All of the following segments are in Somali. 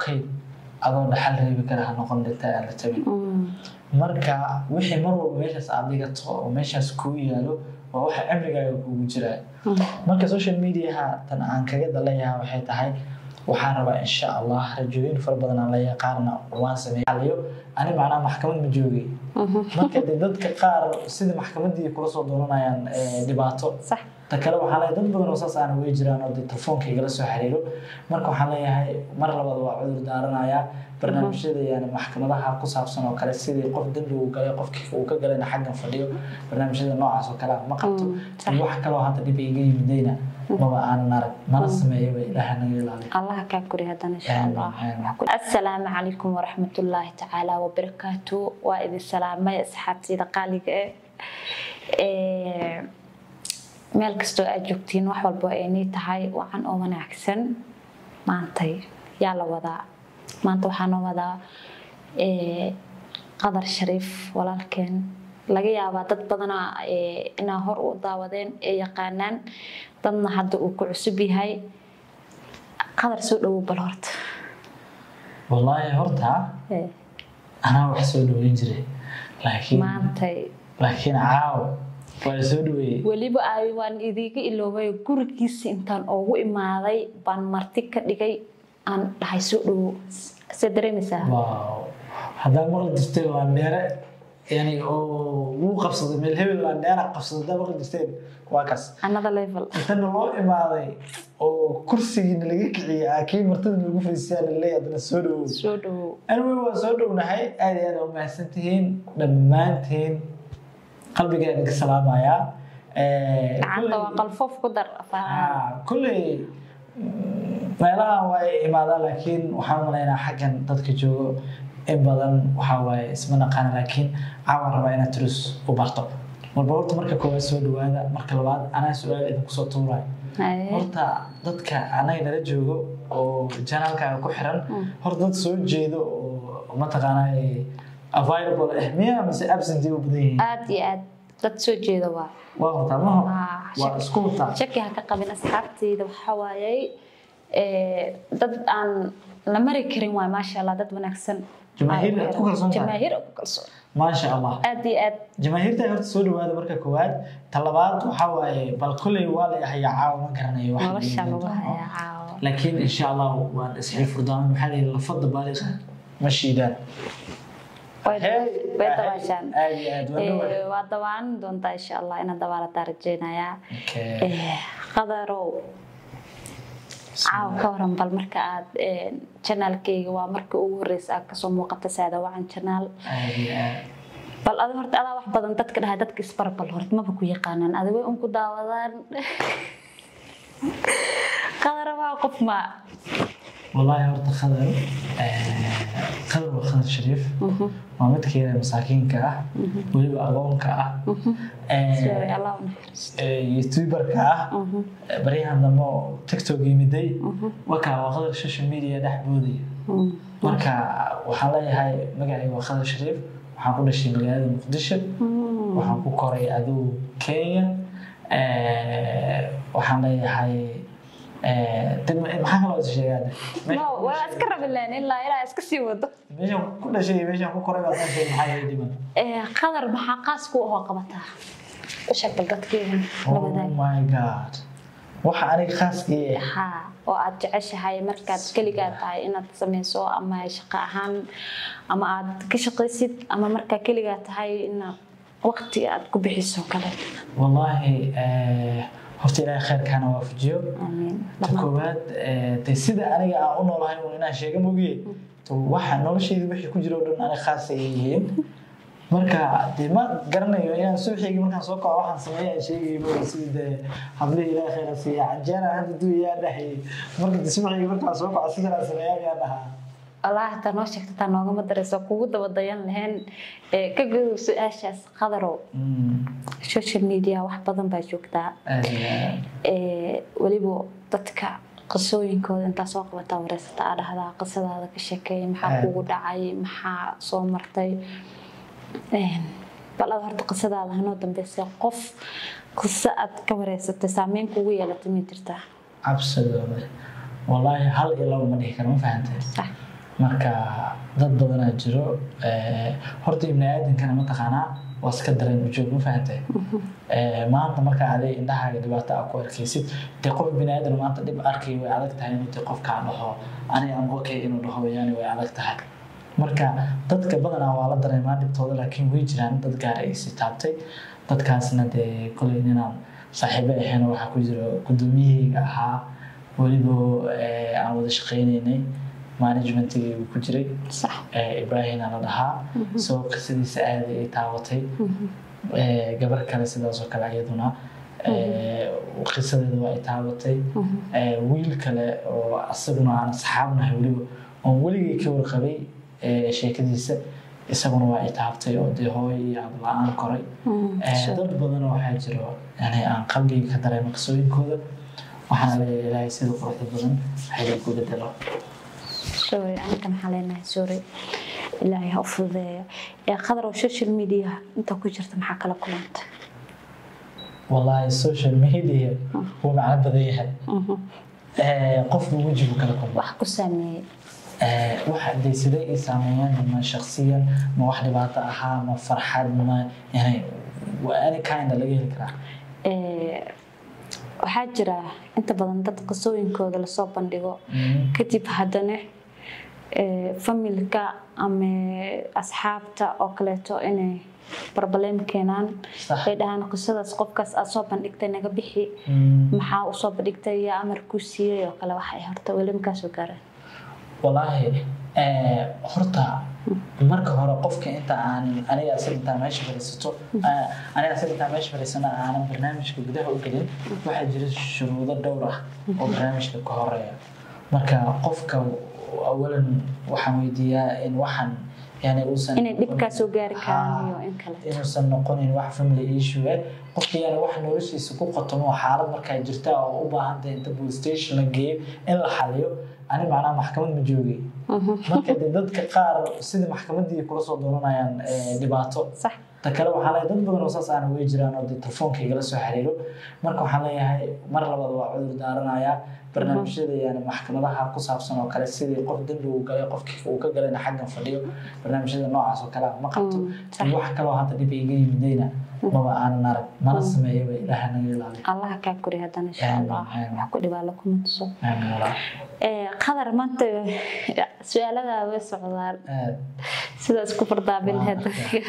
kayd adoo dhaxal reebi kara ha noqon dhinta aan la tabin marka wixii mar walba meeshaas aad dhigato oo meeshaas kuu yaalo waa waxa cimrigaaga kugu jiraa marka social mediaha tan aan kaga dalayaha waxay tahay waxaan rabaa insha allah rajooyin fara badan aan leeyahay qaarna waan sameeyo ani macnaha maxkamad ma joogay marka dee dadka qaar sida maxkamadii kula soo dooranayaan dhibaato صح ta kale waxaa leeyahay dad badan oo saas aana way jiraan oo dee telefoonka igala soo xiriiro marka waxaan leeyahay mar labaad waa cudur daaranayaa barnaamijyada yani maxkamadaha ku saabsan oo kale sidii qof dembi uu galay qofkii uu ka galayna xaggan fadhiyo barnaamijyada noocaas oo kale ah ma qabto iyo wax kaloo hadda dhib iga yimidayna maba aanan arag mana sameeyaba ilaaha naga ilaaliyo الله كاكوري هذا إن شاء الله آمين. السلام عليكم ورحمة الله تعالى وبركاته وإذا السلام يا أصحابتي دقالي meel kastoo aad joogtiin wax walba ay nii tahay wacan oo wanaagsan maantay yaa la wadaa maanta waxaa noo wadaa eh, qadar shariif walaalkeen laga yaabaa dad badana eh, inaa hor u daawadeen ee yaqaanaan dadna hadda uu ku cusub yahay qadar soo dhowow bal horta wallaahi horta Eh, anaa wax soo dhaweyn jiray laakiin maantay laakiin caaw waa soo dhaweeyey weliba ay waan idiga iloobay gurigiisa intaan ugu imaaday baan marti ka dhigay aan dhahay soo dhowow se dareemaysaa waaw haddaa maqli jirtay waa dheere yani oo wuu qabsaday meel hebel waa dheera qabsaday haddaa maqli jirteen waa kaas another level intana loo imaaday oo kursigiina laga kiciyay aa kii martida lagu fariisiyaa laleeyahay haddana soo dhawow soo dhowow aniguna waa soo dhownahay aad iyo aad aa umahadsan tihiin dhammaantiin qalbigaa idinka salaamayaa Eh, gacanta kulley- waa qalfoof ku dar Ah, kulley mm, meelahan waa ay imaadaan laakiin waxaan umalaynaa xaggan dadka joogo in badan waxaa waaye isma naqaana laakiin caawan rabaa inaad turus u barto marba horta marka koowaad soo dhawaada marka labaad anaa su-aal idinku soo tuurayo Haye. horta dadka anaga nala joogo oo janaalkaaga ku xiran horta dad soo jeedo oo mataqaanaa eh, available ah miya mise absentee u badan yihiin aad iyo aad dad soo jeeda waa waa horta maho Ah, waa shaki- isku wataa shaki ha ka qabin asxaabteyda waxaa waayey eh, dad aan la mari karin waay maasha allah dad wanaagsan Jamaahiir aad ku kalsoon tahay? jamaahiir aad ku kalsoon maasha allah aad iyo aad jamaahiirta horta soo dhawaada marka koowaad ta labaad waxaa waaye bal kolley waa la hayaa caawa ma garanayo wax nolosha la lagu yidhaahdo. hayaa caawa laakiin insha allah waan isxil furdaan maxaa la yidhi lafada baaliqa ma shiidaan way Hey, way aad- dabaashaan aad iyo aad waa dhawaad. Eh, waa dawaan doontaa insha allah inaad dabaalataa rajeynayaa Okay. Eh, qadarow caaw ka waran bal marka aad eh, janaalkayga waa markii ugu horeysa aad kasoo muuqata saada wacan janaal aad iyo aad bal adi horta adaa wax badan dadka dhahay dadka isbarbal horta maba ku yaqaanaan adi way un ku daawadaan qadara waa qof ma والله horta khadar khadar waa khadar shariif waa midkeeda masaakiinka ah weliba agoonka ah sorry allah u naxariisto youtuberka ah baryahan dambe oo tiktok yimiday wakaa waa khadar social media dhex boodaya marka waxaan leeyahay magacayga waa khadar shariif waxaan ku dhashay magaalada muqdisho waxaan ku koray adigu kenya waxaan leeyahay maxaa kaloo is sheegaa no waa iska rabi leen ilaa ilaa iska sii wado meeshaan ku dhashay iyo meeshaan ku koray baa meesha maxaa iga dhiman Eh, qadar maxaa qaas ku ahoo qabataa u sheeg bal dadkeeda oh labadaag my god waxa aniga khaaskii ah haa oo aad jeceshahay markaad keligaa tahay inaad sameyso ama shaqo ahaan ama aad ka shaqaysid ama markaa keligaa tahay inaad waqti aad ku bixiso kale wallaahi eh, horta ilaahay khayrkaana waafajiyo amiin ta koowaad eh, dee sida aniga aan u noolahay un inaan sheega mogiye to waxa noloshayda wixii ku jira oo dhan aniga khaas ay yihiin marka dee ma garanayo inaan subaxeygii markaan soo kaco waxaan sameeya aan sheegayay mo sida dee hablihii ilaahay khayra siiya canjeera hadda duu yaa dhahayay marka dee subaxeygii markaan soo kaco sidan aan sameeyaa yaa dhahaa allah hataa noo sheegta taa noogama darayso kugu daba dayan lahayn Eh, ka godow su-aashaas qadarow Mm, social media wax badan baa joogtaa aad iyo aad. Eh, weliba dadka qisooyinkooda intaa soo qabataa wareysata aa dhahdaa qisadaada ka sheekeey maxaa Aad. kugu dhacay maxaa soo martay Een, bal aad horta qisadaada hanoo dambeysay qof qiso aad ka wareysatay saameyn kugu yeelatay ma jirtaa absolutely wallaahi hal iyo laba ma dhihi karo ma fahantay sax marka dad badanaa jiro horta ibni aadankana mataqaanaa waa iska dareen ujoog ma fahantay maanta marka adi indhahaaga dhibaato a ku arkaysid dee qof bini aadan maanta dhib arkay way adag tahay inuu dee qofkaa dhaho ani am okay inuu dhaho yani way adag tahay marka dadka badanaa waa la dareemaa dhibtooda laakiin way jiraan dad gaar ay si taabtay dadkaasna dee koley ninaan saaxiibo ahayn waxaa ku jiro gudoomiyahayga ahaa weliba aan wada shaqaynaynay managementigii uu ku jiray ibrahina la dhahaa soo qisadiisa aada ay taabatay gabar kale sidaasoo kale iyaduna qisadeeda waa ay taabatay wiil kale oo asaguna aan asxaabnahay weliba oon weligay ka warqabay sheekadiisa isaguna waa ay taabtay oo dee hooy iyo abla-aan koray dad badan waxaa jiro yani aan qalbiga ka dareema qisooyinkooda waxaana leeyahay ilaahay sida quruxda badan waxay ku bedelo sorry aniga maxaa leenahay sorry ilaahay ha u fududeeyo ee qadar oo social media inta ku jirta maxaa kala kulanta wallaahi social media wuu macno badan yahay qofku wejigu kala kulma wax ku saameeyey waxa dee sidee ay saameeyaan ma shaksiyan ma wax dhibaato ahaa ma farxad ma yani waa any kind laga heli karaa waxaa jira inta badan dad qisooyinkooda lasoo bandhigo kadib haddana familka ama asxaabta oo kaleeto inay barbaleem keenaan ay dhahaan qisadaas qofkaas aad soo bandhigtay naga bixi maxaa usoo bandhigtay iyo amar kuu siiyey oo kale waxay horta weli makaasoo gaareen wallaahi horta marka hore qofka inta aan aniga asaga intaa meesha fadhiisato aniga asaga intaa meesha fadhiisana aanan barnaamijka gudaha u gelin waxaa jira shuruudo dhowr ah oo barnaamijka ka horeeya marka qofka awalan waxaan weydiiyaa in waxaan yani uusan inay dhibkaa soo gaari karaan iyo in kale inuusan noqonin wax family issue eh qofka yani wax noloshiisa ku qotomo xaalad markaa jirta oo u baahantay inta police station la geeyo in la xaliyo ani macnaha maxkamad ma joogay marka de dadka qaar sidii maxkamadii kula soo dooranayaan dhibaato sax ta kale waxaa leeyahay dad badan oo saas aana way jiraan oo dee telefoonka igala soo xiriiro marka waxaan leeyahay mar labaad waa cudur daaranayaa barnaamijyada yani maxkamadaha ku saabsan oo kale sidii qof dembi uu galay qofkii uu ka galayna xaggan fadhiyo barnaamijyada noocaas oo kale ma qabto wax kaloo hadda dhib iga yimidayna maba aanan arag mana sameeyaba ilaaha naga ilaaliyo allaha kaa kori haddana insha allah wax ku dhibaalo kuma tuso aamin walaa qadar maanta su-aaladaa way socdaan sidaas ku fardaabin lahayd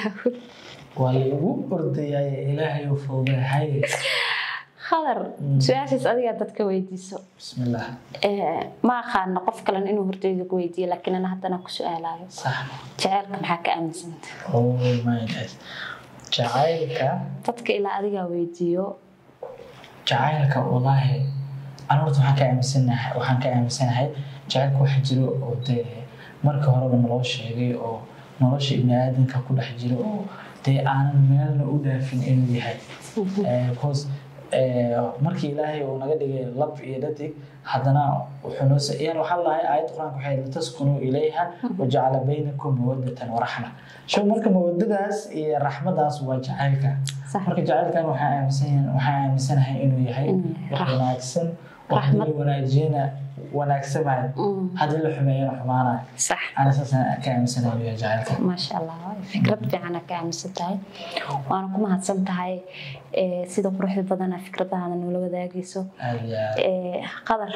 waa laigu ordayay ilaahay u fududehay qadar su-aashaas adigaa dadka weydiiso bismillaah ma aqaano qof kalen inuu horteyda ku weydiiyo laakiin ana haddana ku su-aalayo sax jaceylka maxaa ka aaminsanta oh my god jacaylka dadka ilaa adigaa weydiiyo jacaylka wallaahi anu horta waxaan ka aaminsanahay waxaan ka aaminsanahay jacaylka waxa jiro oo dee marka horeba naloo sheegay oo nolosha ibni aadanka ku dhex jiro oo dee aanan meelna u dhaafin inuu yahay bcause markii ilaahay uu naga dhigay lab iyo dhadig haddana wuxuu noo yani waxaa lahay aayad qur-aanka waxay litaskunuu ilayha wajacala baynakum mawadatan waraxma show marka mawadadaas iyo raxmadaas waa jacaylka marka jacaylkan waxaa aaminsan waxaa aaminsanahay inuu yahay wax wanaagsan wax dili wanaajiyana wanaagsamayo haddii la xumeeyana xumaanayo sax ana saasaan ka aaminsanahay inuu yahay jacaylka maasha allah fikrad fiicana ka aaminsan tahay waana ku mahadsan tahay sida quruxda badana fikradahaada noola wadaagayso aad iyo aad qadar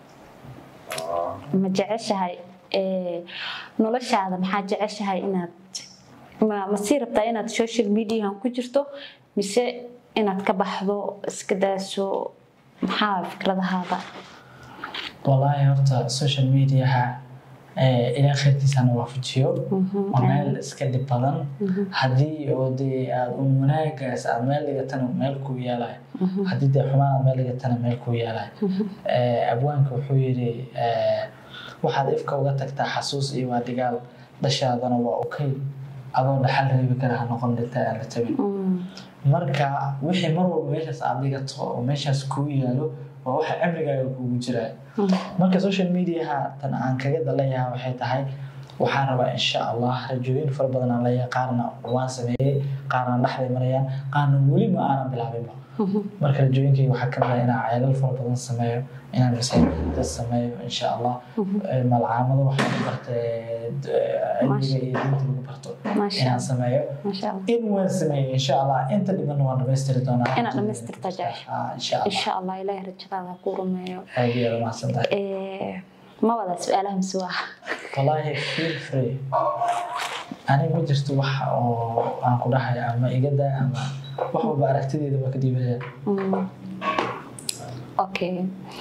ma jeceshahay noloshaada maxaa jeceshahay inaad ma ma sii rabtaa inaad social mediahan ku jirto mise inaad ka baxdo iska daaso maxaa fikradahaada wallaahi horta social mediaha ilaa khayrkiisana waafajiyo waa meel iska dhib badan haddii oo dee aad un wanaagaas aad meel dhigatana meel kuu yaalayo haddii dee xumaan aad meel dhigatana meel kuu yaalayo abwaanka wuxuu yidhi waxaad ifka uga tagtaa xasuus iyo waa dhigaal dhashaadana waa okay adoo dhaxal reebi kara ha noqon dhinta aan la tabin marka wixii mar walba meeshaas aad dhigato oo meeshaas kuu yaalo waa waxa cimrigaaga kugu jiraa marka social mediaha tan aan kaga dalayaha waxay tahay waxaan rabaa insha allah rajooyin fara badan aan leeyahay qaarna waan sameeyey qaarna dhexday marayaan qaarna weli ma aanan bilaabinba marka rajooyinkayga waxaa kamid ah inaan ceelal fara badan sameeyo inaan masaajidda sameeyo insha allah malcaamado waxaan u bartay cilmiga iyo diinta lagu barto Masha inaan sameeyo maasha allah in waan sameeyey insha allah inta dhibanna waan dhamaystiri doonaa Inaad dhamaystirta jecesha. Ah, insha allah insha allah ilaahay rajadaada ku rumeeyo aad iyo aad umahadsan tahay Eh, ma wada su-aalaha mise waa wallaahi feel free ani ma jirto wax oo aan ku dhahay ama iga daa ama wax walba aragtideeda waa ka diibaya Mm. okay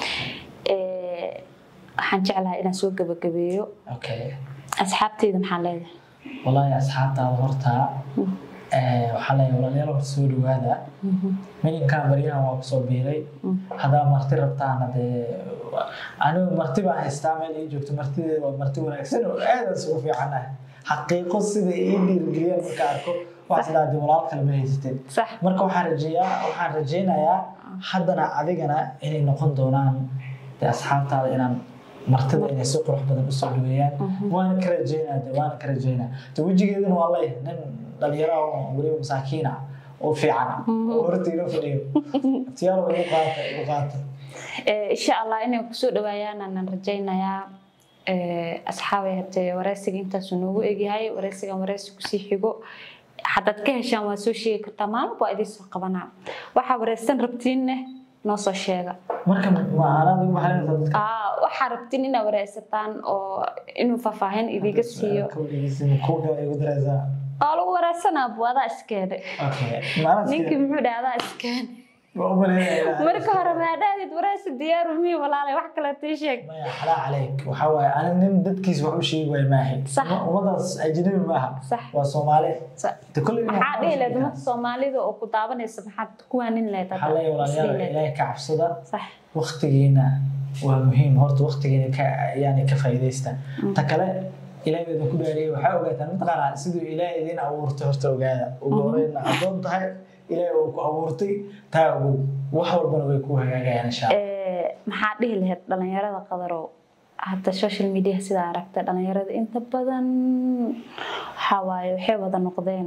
Eh, waxaan jeclahay inaan soo gabagabeeyo okay asxaabteyda maxaa leedahay wallaahi asxaabtaada horta eh, waxaa leeyahay walaalayaal horta soo dhawaada mininkan baryahan waa kusoo biiray haddaa marti rabtaana dee anigu marti baan haystaa meel ii joogto martideeda waa marti wanaagsan oo aadaan isugu fiicanahay xaqiiqo sida ii dhiirigeliyaan marka arko wax sidaa dee walaal kale ma haysateen sax marka waxaan rajeeyaa waxaan rajeynayaa haddana adigana inay noqon doonaan dee asxaabtaada inaan martida inay si qurux badan usoo dhaweeyaan waana ka rajeynaa de waana ka rajeynaa de wejigeedana waa leeyahay nin dhalinyaro ah oo weliba masaakiin ah oo fiican oo horta ilo fadhiyo tiyaalo igu qaata igu qaata Eh, insha allah inay kusoo dhawaayaan aanan rajaynayaa Eh, asxaabay hatee wareysiga intaasuu noogu egyahay wareysigan wareysi kusii xigo haddaad ka heshaan waa soo sheegi kartaa maalin waa idiin soo qabanaa waxaa wareysan rabtiinne noo soo sheega marka ma anaad ugu maxalinaysaa dadka Aa, waxaa rabtiin inaad wareysataan oo inuu faahfaahin idiga siiyo kuwa kale igu daraysaa oo lagu wareysanaa buu adaa iskeene okay maanaad ninkii muxuu dhahay adaa iskeene waa u maleynaya marka hore maadhaadid wareysi diyaaru mii walaalay wax kale tii sheeg maya xalaa caleyk waxaa waaye ani nin dadkiis wax u sheegi waay maahay Sax. ummadaas ajnabi maaha Sax. waa soomaali Sa- de kolley maxaa dhihi lahayd ummadda soomaalida oo ku daawanaysa maxaad ku waanin lahayd waxaa leeyahay walaalayaal ilaahay ka cabsada sax waktigiina waa muhiim horta waktigiina ka yani ka faa'iidaysta ta kale ilaahay baa idinku dhaariyay waxaa ogaataan mataqaanaa siduu ilaahay idin abuurtay horta ogaada ugu horeyna addoon tahay ilaahay uu ku abuurtay taa ogow wax walbana way ku hagaagayaan insha allah Eh, maxaa dhihi lahayd dhalinyarada qadarow hadda social media sidaa aragta dhalinyarada inta badan waxaa waaye waxay wada noqdeen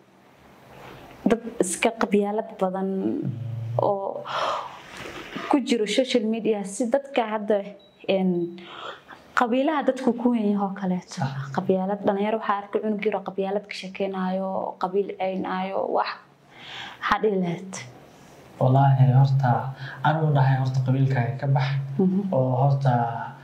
dad iska qabyaalad badan oo ku jiro social media si dadka hadda een, qabiilaha dadku ku weyn yahoo kaleeto qabyaalad dhalinyaro waxaa arkay cunug yaro qabyaalad ka shekeynaayo qabiil ceynaayo wax maxaa dhihi lahayd wallaahi horta anigu dhahay horta qabiilkaaga ka bax oo horta